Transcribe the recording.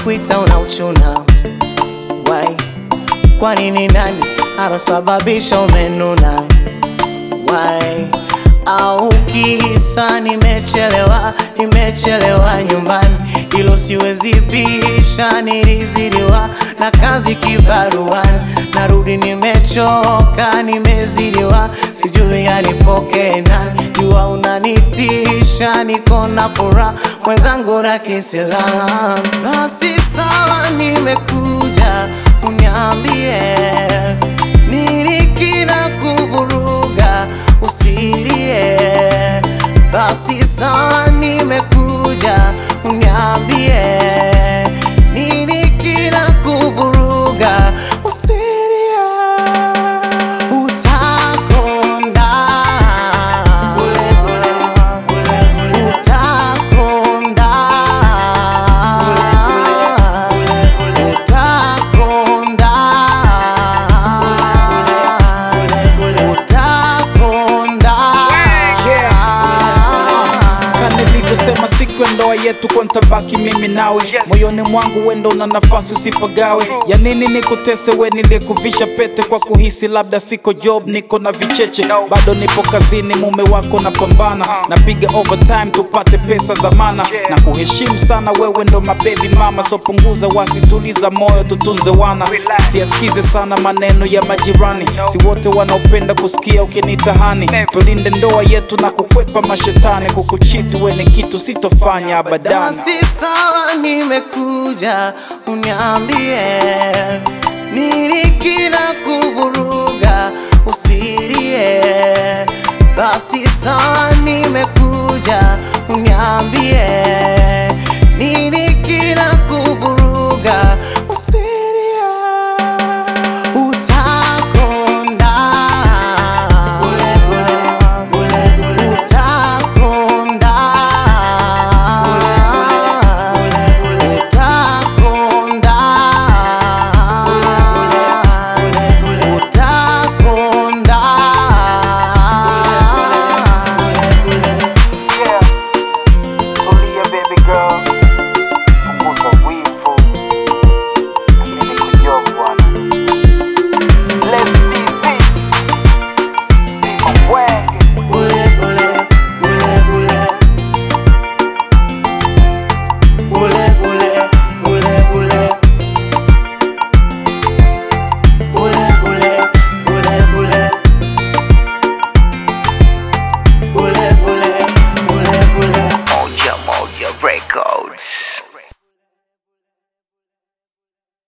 nikikuita unauchuna wai kwa nini nani alosababisha umenuna wai au kisa nimechelewa nimechelewa nyumbani hilo siwezi pisha nilizidiwa na kazi kibaruani narudi nimechoka nimezidiwa sijui yanipoke nani jua unanitisha niko na furaha mwenzangu na kisilamu basi sawa nimekuja uniambie nini kina kuvuruga usilie basi sawa nimekuja uniambie nini kina kuvuruga usilie utakonda utakonda utakonda utakonda Kama nilivyosema siku ya ndoa yetu kwa ntabaki mimi nawe moyoni mwangu wendo na nafasi usipagawe ya nini nikutese we niliyekuvisha pete kwa kuhisi labda siko job niko na vicheche bado nipo kazini mume wako napambana napiga overtime tupate pesa za mana na kuheshimu sana wewe ndo mabebi mama so punguza wasi tuliza moyo tutunze wana siasikize sana maneno ya majirani si wote wanaopenda kusikia ukinitahani tulinde ndoa yetu na kukwepa mashetani kukuchiti we ni kitu sitofanya abadani basi sawa nimekuja uniambie nini kina kuvuruga usilie basi sawa nimekuja uniambie nini kina kuvuruga usilie utakonda utakonda utakonda utakonda Tulia baby girl, punguza wivu, mimi nikujua bwana. Let's TZ, Mwenge. Bule bule, bule bule. Bule bule, bule bule. Bule bule, bule bule. Bule bule, bule bule. Moja Moja Records.